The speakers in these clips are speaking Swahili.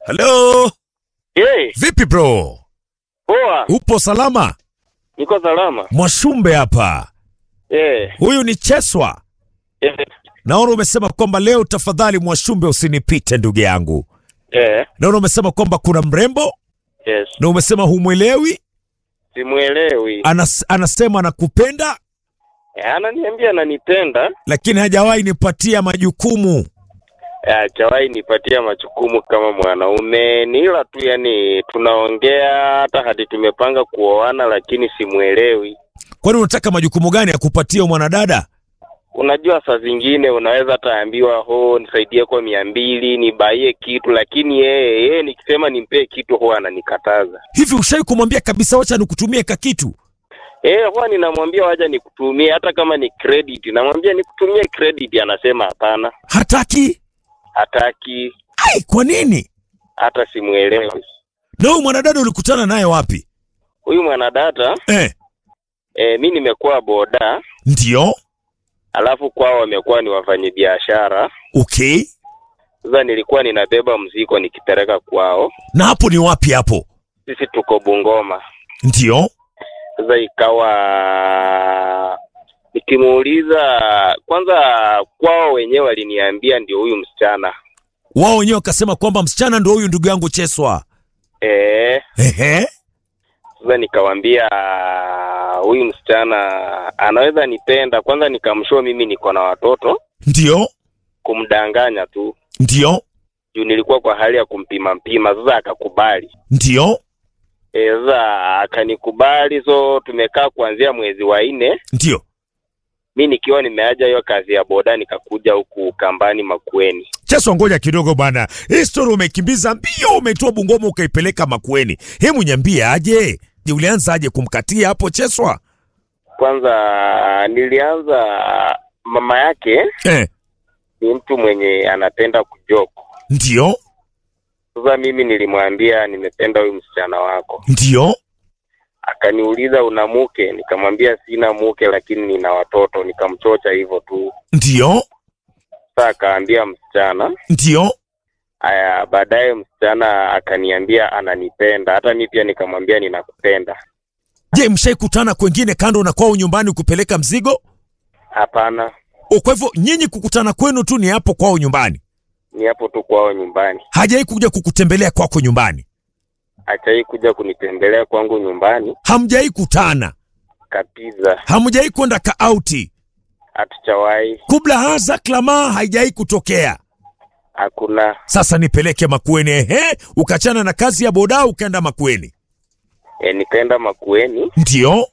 Halo, Hey, vipi bro? poa. Upo salama? Niko salama. Mwashumbe hapa. Eh, Huyu ni Cheswa. eh, Naona umesema kwamba leo tafadhali Mwashumbe usinipite ndugu yangu. eh, Naona umesema kwamba kuna mrembo yes. na umesema humwelewi, Simuelewi. anas, anasema anakupenda Eh, ananiambia ananipenda. lakini hajawahi nipatia majukumu. Eh, Hajawahi nipatia majukumu kama mwanaume. Ni ila tu yani tunaongea hata hadi tumepanga kuoana lakini simuelewi. Kwani unataka majukumu gani ya kupatia mwanadada? Unajua saa zingine unaweza hata ambiwa ho nisaidie kwa mia mbili nibaie kitu lakini yeye yeye nikisema nimpee kitu huwa ananikataza. Hivi ushai kumwambia kabisa, wacha nikutumie kakitu? Eh, huwa ninamwambia waja nikutumie hata kama ni credit. Namwambia nikutumie credit anasema hapana. Hataki. Hataki Ai, kwa nini? hata simuelewi. Na huyu mwanadada ulikutana naye wapi? Huyu mwanadada Eh, e, mi nimekuwa boda, ndio. alafu kwao wamekuwa ni wafanyabiashara. Okay. Sasa nilikuwa ninabeba mzigo nikipeleka kwao, Na hapo ni wapi hapo? sisi tuko Bungoma. Ndio. Sasa ikawa nikimuuliza kwanza, kwao wenyewe waliniambia ndio huyu msichana Wao wenyewe wakasema kwamba msichana ndio huyu ndugu yangu Cheswa. e, Ehe. Sasa nikawambia huyu msichana anaweza nipenda. Kwanza nikamshua mimi niko na watoto, Ndio. kumdanganya tu Ndio. juu nilikuwa kwa hali ya kumpima mpima. Sasa akakubali Ndio. e, sasa akanikubali, so tumekaa kuanzia mwezi wa nne, Ndio. mi nikiwa nimeaja hiyo kazi ya boda, nikakuja huku kambani Makueni. Cheswa, ngoja kidogo bwana. Hii story umekimbiza mbio, umeitoa Bungoma ukaipeleka Makueni. Hebu niambie aje? Je, ulianza aje kumkatia hapo Cheswa? Kwanza nilianza, mama yake Eh. ni mtu mwenye anapenda kujoko. Ndio. Sasa mimi nilimwambia nimependa huyu msichana wako Ndio. akaniuliza una mke? Nikamwambia sina mke, lakini nina watoto. Nikamchocha hivyo tu. Ndio. Sasa akaambia msichana. Ndio. Aya, baadaye msichana akaniambia ananipenda, hata mi pia nikamwambia ninakupenda. Je, mshaikutana kwengine kando na kwao nyumbani kupeleka mzigo? Hapana, O, kwa hivyo nyinyi kukutana kwenu tu ni hapo kwao nyumbani, ni hapo tu kwao nyumbani. hajai kuja kukutembelea kwako nyumbani, Achai kuja kunitembelea kwangu nyumbani hamjai kutana, kabisa, hamjai kwenda kaauti, hatuchawahi, kubla haza klama haijai kutokea. hakuna. Sasa nipeleke Makueni. Ehe, ukachana na kazi ya boda ukaenda Makueni. E, nikaenda Makueni, Ndio,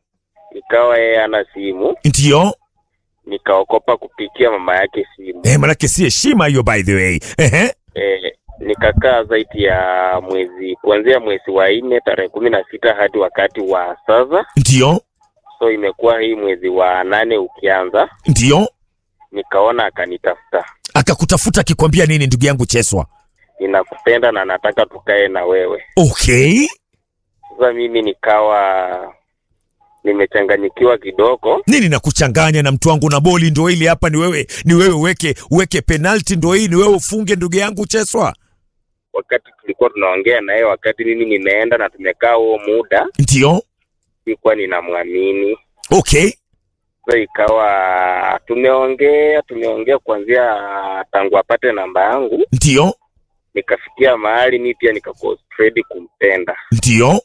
ikawa yeye ana simu, ndio. nikaokopa kupikia mama yake simu. Eh, manake si heshima hiyo by the way. Ehe, E, nikakaa zaidi ya mwezi kuanzia mwezi wa nne tarehe kumi na sita hadi wakati wa sasa, ndio, so imekuwa hii mwezi wa nane ukianza, ndio. nikaona akanitafuta, Akakutafuta akikwambia nini, ndugu yangu Cheswa? ninakupenda na nataka tukae na wewe. Okay, Sasa mimi nikawa nimechanganyikiwa kidogo. nini na kuchanganya na mtu wangu na boli ndo ili hapa ni wewe ni wewe uweke uweke penalty ndo hii ni wewe ufunge ndugu yangu Cheswa Wakati tulikuwa tunaongea na yeye, wakati mimi nimeenda na tumekaa huo muda, ndio sikuwa ninamwamini. okay Sasa ikawa tumeongea tumeongea kuanzia tangu apate namba yangu, ndio nikafikia mahali mi pia nikaconcentrate kumpenda. ndio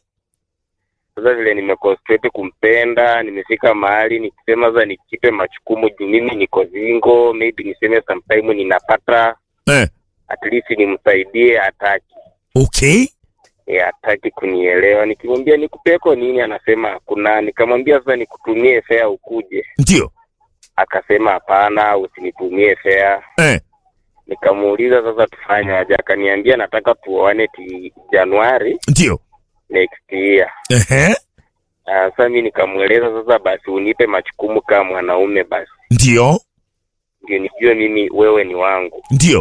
Sasa vile nimeconcentrate kumpenda, nimefika mahali nikisema sasa nikipe majukumu juu mimi niko zingo, maybe niseme sometime ninapata eh at least nimsaidie, hataki okay e, hataki kunielewa. Nikimwambia nikupeko nini, anasema hakuna. Nikamwambia sasa nikutumie fare ukuje, ndio akasema hapana, usinitumie fare. eh Nikamuuliza sasa tufanye aje, akaniambia nataka tuoane ti Januari ndio next year. ehe Ah, Sasa mi nikamweleza sasa, basi unipe majukumu kama mwanaume, basi ndio ndio nijue mimi wewe ni wangu. ndio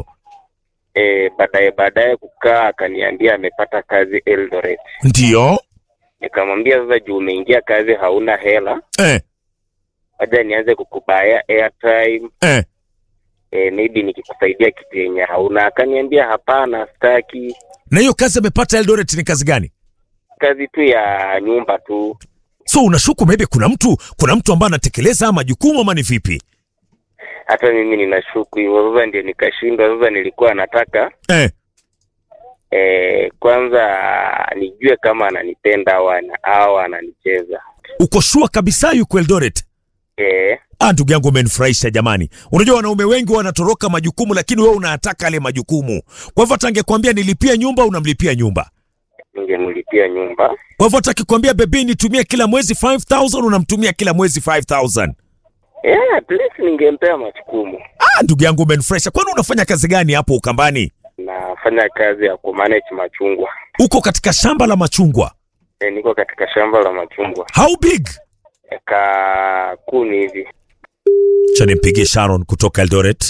E, baadaye baadaye kukaa akaniambia amepata kazi Eldoret. ndio Nikamwambia sasa, juu umeingia kazi hauna hela, eh waja nianze kukubaya airtime eh e, maybe nikikusaidia kitu yenye hauna. Akaniambia hapana, sitaki. Na hiyo kazi amepata Eldoret ni kazi gani? kazi tu ya nyumba tu. So unashuku maybe kuna mtu kuna mtu ambaye anatekeleza majukumu ama ni vipi? Hata mimi ninashuku hivyo. Sasa ndio nikashindwa. Sasa nilikuwa nataka Eh, eh, kwanza nijue kama ananipenda au ana- au ananicheza. uko shua kabisa yuko Eldoret? Eh, Ah, ndugu yangu umenifurahisha jamani. Unajua wanaume wengi wanatoroka majukumu, lakini wewe unataka yale majukumu. Kwa hivyo hata angekwambia nilipie nyumba, unamlipia nyumba. ningemlipia nyumba. Kwa hivyo hata akikwambia bebi nitumie kila mwezi 5000 unamtumia kila mwezi 5000. Yeah, at least ningempea majukumu. Ah, ndugu yangu umenifurahisha. Kwani unafanya kazi gani hapo Ukambani? Nafanya kazi ya kumanage machungwa. Uko katika shamba la machungwa. Eh, niko katika shamba la machungwa How big? eka kumi hivi. Cha nimpigie Sharon kutoka Eldoret.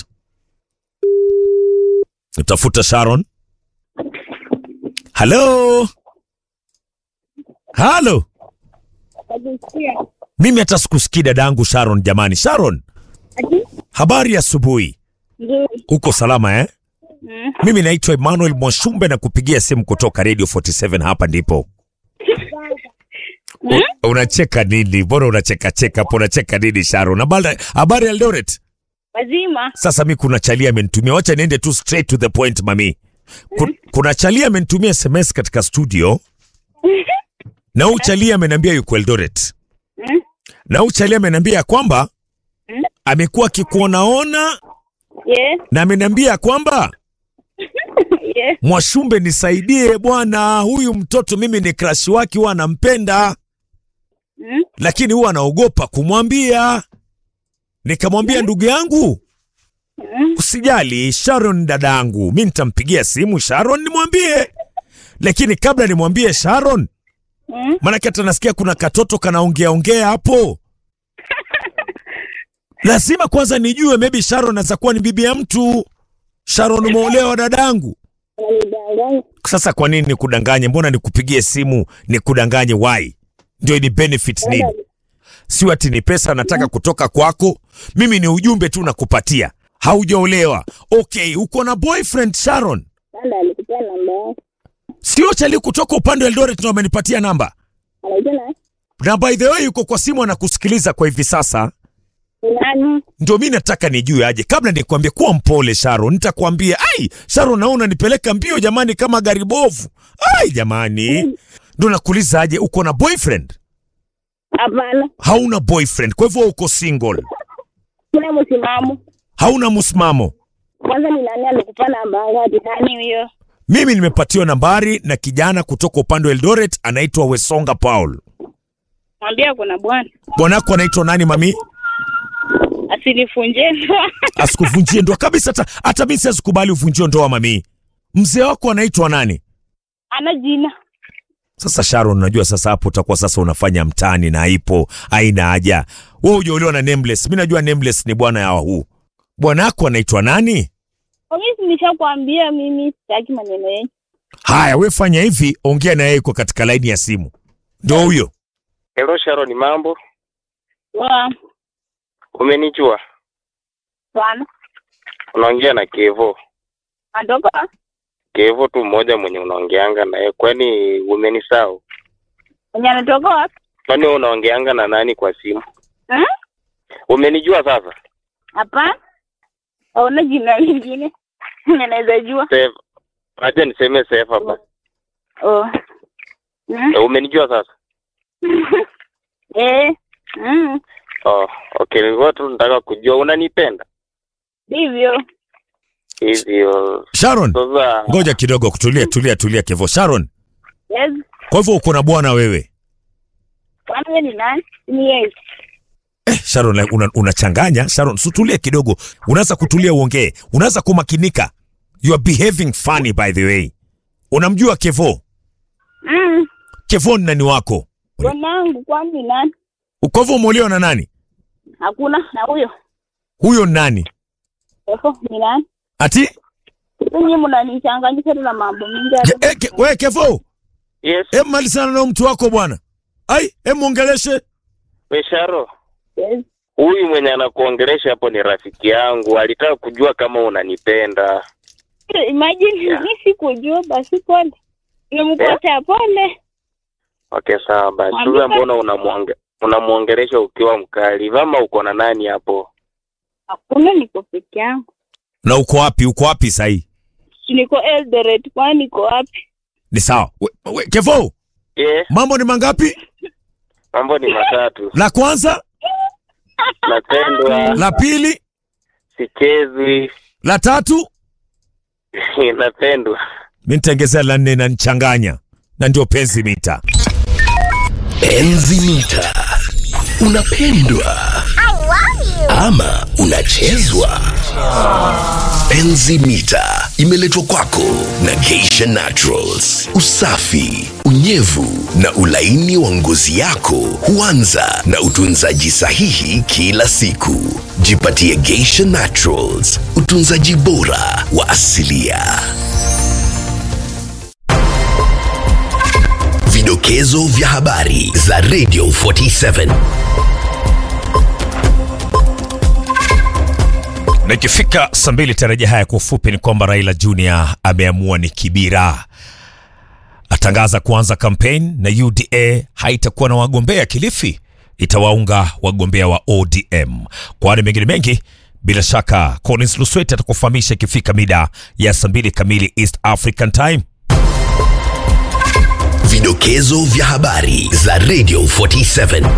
Utafuta Sharon. Hello. Halo. Mimi hata sikusikii dadangu Sharon jamani. Sharon, habari ya asubuhi. Uko salama eh? Mimi naitwa Emmanuel Mwashumbe na kupigia simu kutoka Radio 47 hapa ndipo. U- Unacheka nini? Mbona unacheka cheka hapo? Unacheka nini Sharon? Habari habari ya Eldoret? Wazima. Sasa mi kuna chalia amenitumia, wacha niende tu straight to the point mami. Ku- Kuna chalia amenitumia SMS katika studio na huyu chalia ameniambia yuko Eldoret Mm. na huyu chalia ameniambia ya kwamba Mm. amekuwa akikuonaona Yeah. na ameniambia ya kwamba Yeah. Mwashumbe, nisaidie bwana, huyu mtoto mimi ni crush wake, huwa anampenda Mm. lakini huwa anaogopa kumwambia. Nikamwambia ndugu yangu, Mm. usijali, Sharon dadangu, mi nitampigia simu Sharon nimwambie, lakini kabla nimwambie Sharon, Mm. maanake hata nasikia kuna katoto kanaongea ongea hapo, lazima kwanza nijue, maybe Sharon anaweza kuwa ni bibi ya mtu. Sharon, umeolewa dadangu? Unanidanganya. Sasa kwa nini nikudanganye? Mbona nikupigie simu nikudanganye? Why? Ndio ni benefit nini? Sio ati ni pesa nataka kutoka kwako, mimi ni ujumbe tu nakupatia. Haujaolewa, okay. Uko na boyfriend Sharon? Nanda alikupea namba yako. Sio chali kutoka upande wa Eldoret ndio amenipatia namba, Anaitwa nani? na by the way yuko kwa simu anakusikiliza kwa hivi sasa. Ni nani? Ndio mi nataka nijue aje, kabla nikwambie. Kuwa mpole Sharon, nitakwambia. Ai Sharon, naona unanipeleka mbio jamani, kama gari bovu. Ai jamani, ndio nakuuliza aje, uko na boyfriend? Hapana. Hauna boyfriend, kwa hivyo uko single, Kuna msimamo. hauna msimamo. Kwanza ni nani alikupa namba yako? Ati nani huyo? Mimi nimepatiwa nambari na kijana kutoka upande wa Eldoret, anaitwa Wesonga Paul. Mwambia kuna bwana. Bwanako anaitwa nani mami? Asinifunje ndoa. Asikuvunjie ndoa kabisa, hata hata mimi siwezi uvunjie ndoa mami. Mzee wako anaitwa nani? Ana jina. Sasa Sharon, unajua sasa hapo utakuwa sasa unafanya mtani na ipo haina haja. Wewe hujaolewa na Nameless. Mimi najua Nameless ni bwana ya huu. Bwanako anaitwa nani? Mimi nishakwambia mimi sitaki maneno yenu. Haya, we fanya hivi, ongea na yeye, yuko katika laini ya simu. Ndio huyo. Hello Sharon, mambo? Wa Umenijua? bwana. Unaongea na Kevo. Anatoka Kevo tu mmoja mwenye unaongeanga naye. Kwani umenisahau? mwenye anatoka wapi? Kwani wewe unaongeanga na nani kwa simu? Eh? Umenijua sasa? Hapana. Hauna jina lingine. Naweza jua. Save. Acha niseme save hapa. Oh. Mm. Eh, Umenijua sasa? Eh. Mm. Oh, okay. Nilikuwa tu nataka kujua unanipenda Ndivyo. hivyo. Sharon, Sasa ngoja kidogo, kutulia, tulia, tulia Kevo. Sharon, Yes. kwa hivyo uko na bwana wewe? Kwani wewe ni nani? Ni yes. Eh, Sharon like, una, unachanganya Sharon, sutulia kidogo, unaanza kutulia uongee, unaanza kumakinika. You are behaving funny by the way. Unamjua Kevo? Mm. Kevo ni nani wako? Bwanangu kwani ni nani? Kwa hivyo umeolewa na nani? Hakuna na huyo. Huyo ni nani? Eho, ni nani? Ati Ninyi mnanichanganyisha tu na mambo mingi. ke, eh, ke, we Kevo, yes, em malizana na mtu wako bwana. Ai, em muongeleshe. Mesharo. Yes. Huyu mwenye anakuongelesha hapo ni rafiki yangu, alitaka kujua kama unanipenda. Imagine Yeah. mimi sikujua basi pole. Nimempotea pole. Okay, sawa basi. Mwambie Sasa mbona unamuonge unamuongelesha ukiwa mkali? Vama uko na nani hapo? Hakuna niko peke yangu. Na uko wapi? Uko wapi sahii? Si Niko Eldoret kwani niko wapi? Ni sawa. We, we, Kevo, Yeah, mambo ni mangapi? mambo ni matatu. La kwanza, Napendwa, la pili, sichezwi, la tatu. napendwa. Mi nitaongezea la nne na nichanganya, na ndio penzi mita. Enzi mita. Unapendwa ama unachezwa? Enzi mita imeletwa kwako na Geisha Naturals. Usafi, unyevu na ulaini wa ngozi yako huanza na utunzaji sahihi kila siku. Jipatie Geisha Naturals, utunzaji bora wa asilia. Vidokezo vya habari za Radio 47. Na ikifika saa mbili tarajia haya kwa ufupi ni kwamba Raila Junior ameamua ni kibira, atangaza kuanza kampeni na UDA haitakuwa na wagombea Kilifi, itawaunga wagombea wa ODM. Kwani mengine mengi bila shaka Collins Luswet atakufahamisha ikifika mida ya saa mbili kamili East African Time. Vidokezo vya habari za Radio 47.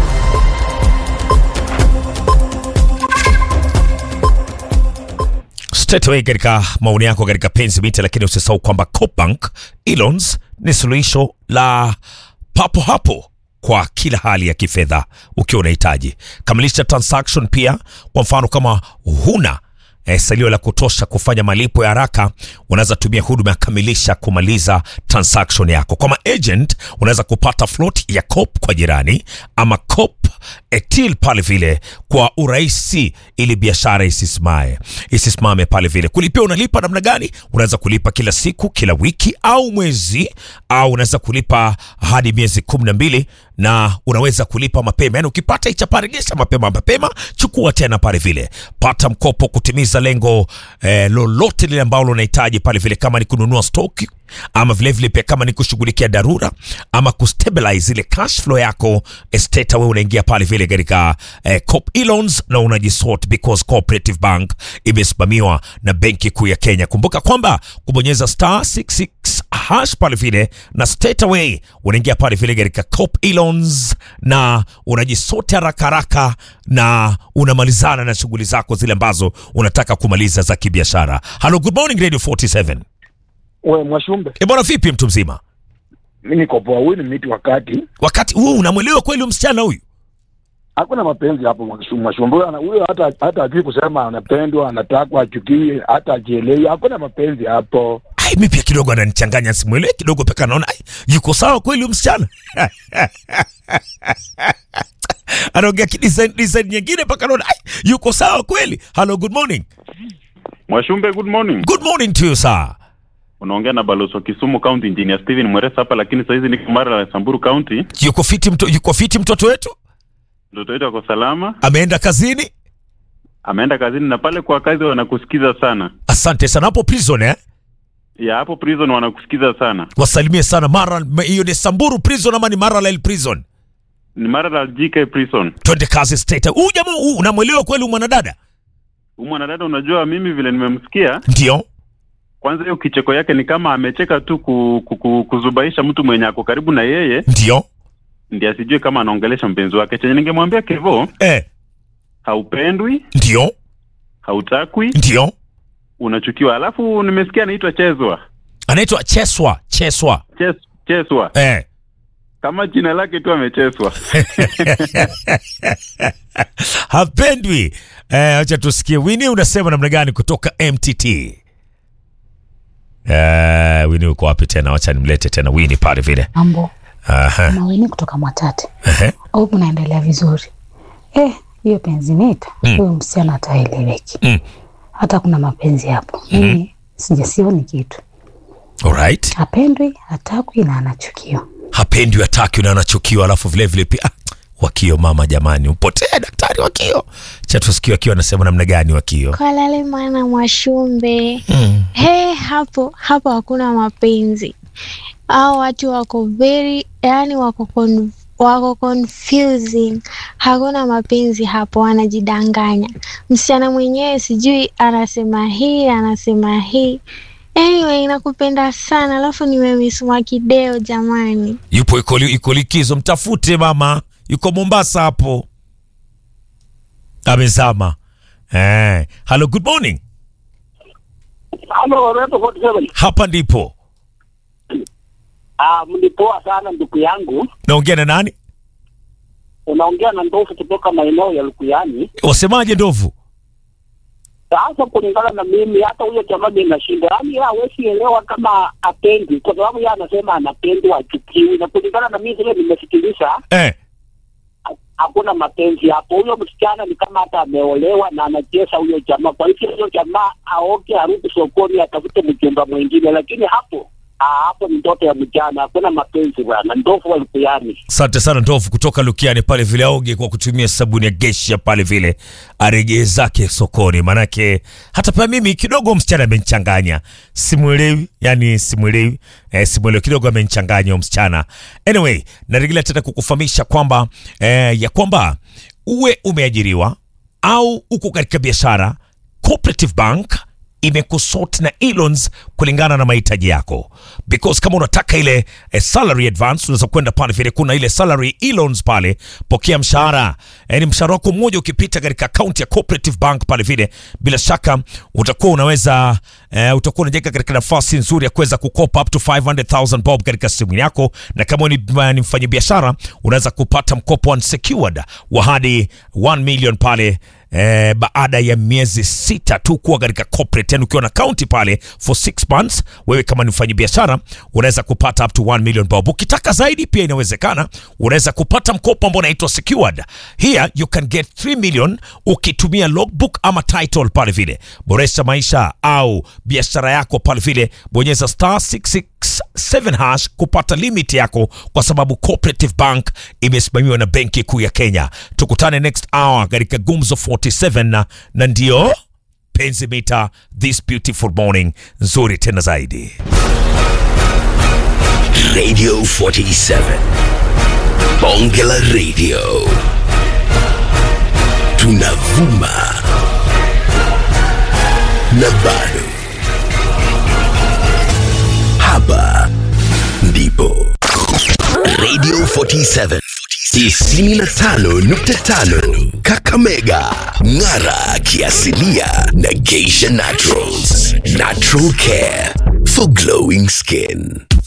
straight away katika maoni yako katika penzi mita, lakini usisahau kwamba Cobank Elons ni suluhisho la papo hapo kwa kila hali ya kifedha ukiwa unahitaji. Kamilisha transaction pia, kwa mfano kama huna eh, salio la kutosha kufanya malipo ya haraka, unaweza tumia huduma ya kamilisha kumaliza transaction yako. Kama agent unaweza kupata float ya COP kwa jirani ama COP etil pale vile kwa urahisi, ili biashara isisimame isisimame pale vile. Kulipia unalipa namna gani? Unaweza kulipa kila siku, kila wiki au mwezi, au unaweza kulipa hadi miezi kumi na mbili na unaweza kulipa mapema. Yani ukipata ichaparegesha mapema mapema, chukua tena pale vile, pata mkopo kutimiza lengo eh, lolote lile ambalo unahitaji pale vile, kama ni kununua stoki ama vilevile vile pia kama ni kushughulikia dharura ama kustabilize ile cash flow yako estate, wewe unaingia pale vile katika eh, Coop Elons na unajisort because Cooperative Bank imesimamiwa na Benki Kuu ya Kenya. Kumbuka kwamba kubonyeza star 66 hash pale vile na straight away unaingia pale vile katika Coop Elons na unajisote haraka haraka na unamalizana na shughuli zako zile ambazo unataka kumaliza za kibiashara. Hello, good morning Radio 47. We Mwashumbe, E bwana, vipi mtu mzima? mi niko poa. Huyu ni miti wakati Wakati huu unamwelewa kweli huyu msichana huyu? hakuna mapenzi hapo Mwashu- Mwashumbe. Huyo ana- Huyo hata hata ajui kusema anapendwa, anatakwa, achukie, hata ajielewi. Hakuna mapenzi hapo. Ai, mi pia kidogo ananichanganya, simwelewi kidogo, peka naona ai, yuko sawa kweli huyu msichana anaongea kidesign design nyingine, mpaka naona ai, yuko sawa kweli. Hello, good morning. Mwashumbe, good morning. Good morning to you sir. Unaongea na balozi wa Kisumu County Engineer Steven Mweresa hapa, lakini saa hizi niko Mara la Samburu County. Yuko fiti mto, yuko fiti mtoto wetu, Mtoto wetu ako salama, ameenda kazini. ameenda kazini na pale kwa kazi wanakusikiza sana. Asante sana hapo prison eh? Ya hapo prison wanakusikiza sana. Wasalimie sana Mara, hiyo ni Samburu prison ama ni Maralel prison? Ni Mara la GK prison. Twende kazi state. Huyu jamaa huyu unamwelewa kweli huyu mwanadada? Huyu mwanadada, unajua mimi vile nimemsikia, Ndio. kwanza hiyo kicheko yake ni kama amecheka tu ku, ku, ku, kuzubaisha mtu mwenye ako karibu na yeye, Ndio. ndiye asijue kama anaongelesha mpenzi wake. Chenye ningemwambia Kevo, Eh, haupendwi, ndio. hautakwi, Ndio. unachukiwa. Alafu nimesikia anaitwa Chezwa. Anaitwa Cheswa, Cheswa. Ches, Cheswa. Eh. kama jina lake tu amecheswa. Hapendwi. Eh, acha tusikie Wini unasema namna gani kutoka MTT. Eh, Wini uko wapi tena? Wacha nimlete tena Wini pale vile. Mambo Aha. maweni kutoka Mwatate. Ehe. Hope unaendelea vizuri. Eh, hiyo penzi mita Mm. huyo msichana hataeleweki. Mm. Hata kuna mapenzi hapo. Mimi sijasioni kitu. Alright. Hapendwi, hatakwi na anachukiwa. Hapendwi, hataki na anachukiwa, alafu vile vile pia ah, Wakio mama, jamani, upotee daktari Wakio. Cha tusikie Wakio anasema namna gani Wakio. Kalale mwana Mwashumbe. Mm. He, hapo hapo hakuna mapenzi. Hao watu wako very, yani wako con, wako confusing. Hakuna mapenzi hapo, wanajidanganya. Msichana mwenyewe sijui anasema hii anasema hii. Anyway, nakupenda sana, alafu nimemisuma kideo jamani. Yupo iko li- iko likizo, mtafute mama, yuko Mombasa hapo, amezama. Eh, hello, good morning. Halo, Reto 47. Hapa ndipo Ah, mlipoa sana ndugu yangu. naongea na nani? Unaongea na ndofu kutoka maeneo ya Lukuyani. Wasemaje ndovu? Sasa kulingana na mimi, hata huyo jamaa mimi nashinda, yaani yeye hawezi elewa kama apendi, kwa sababu yeye anasema anapendwa, achukiwi, na kulingana na mimi vile nimesikiliza, Eh, hakuna mapenzi hapo. Huyo msichana ni kama hata ameolewa na anacheza huyo jamaa. Kwa hivyo huyo jamaa aoke, arudi sokoni, atafute mjumba mwingine, lakini hapo ah, hapo ni ndoto ya mjana, hakuna mapenzi bwana. Ndofu wa Lukuyani. asante sana ndovu kutoka Lukiani pale vile, aoge kwa kutumia sabuni ya gesha pale vile, arejee zake sokoni. Manake hata pia mimi kidogo msichana amenichanganya, simwelewi, yani simwelewi, eh, simwelewi kidogo, amenichanganya huyo msichana. Anyway, narejelea tena kukufahamisha kwamba eh, ya kwamba uwe umeajiriwa au uko katika biashara, Cooperative Bank imekusort na e-loans kulingana na mahitaji yako, because kama unataka ile eh, salary advance unaweza kwenda pale vile, kuna ile salary e-loans pale, pokea mshahara yani mshahara wako mmoja ukipita katika akaunti ya Cooperative Bank pale vile, bila shaka utakuwa unaweza eh, utakuwa unajenga katika nafasi nzuri ya kuweza kukopa up to 500,000 bob katika simu yako, na kama ni, ni mfanyabiashara unaweza kupata mkopo unsecured wa hadi 1 million pale eh, baada ya miezi sita tu kuwa katika corporate, yani ukiwa na kaunti pale for 6 months, wewe kama ni mfanyabiashara unaweza kupata up to 1 million bob. Ukitaka zaidi pia inawezekana, unaweza kupata mkopo ambao unaitwa secured. Here you can get 3 million ukitumia logbook ama title pale vile. Boresha maisha au biashara yako pale vile, bonyeza star 667 hash kupata limit yako, kwa sababu Cooperative Bank imesimamiwa na Benki Kuu ya Kenya. Tukutane next hour katika Gumzo 47 na, na ndio penzi mita this beautiful morning nzuri tena zaidi. Radio 47. Bonge la Radio. Tunavuma. Na bado. Hapa ndipo. Radio 47. 95.5 Kakamega Ng'ara kiasilia na Geisha Naturals Natural Care for glowing skin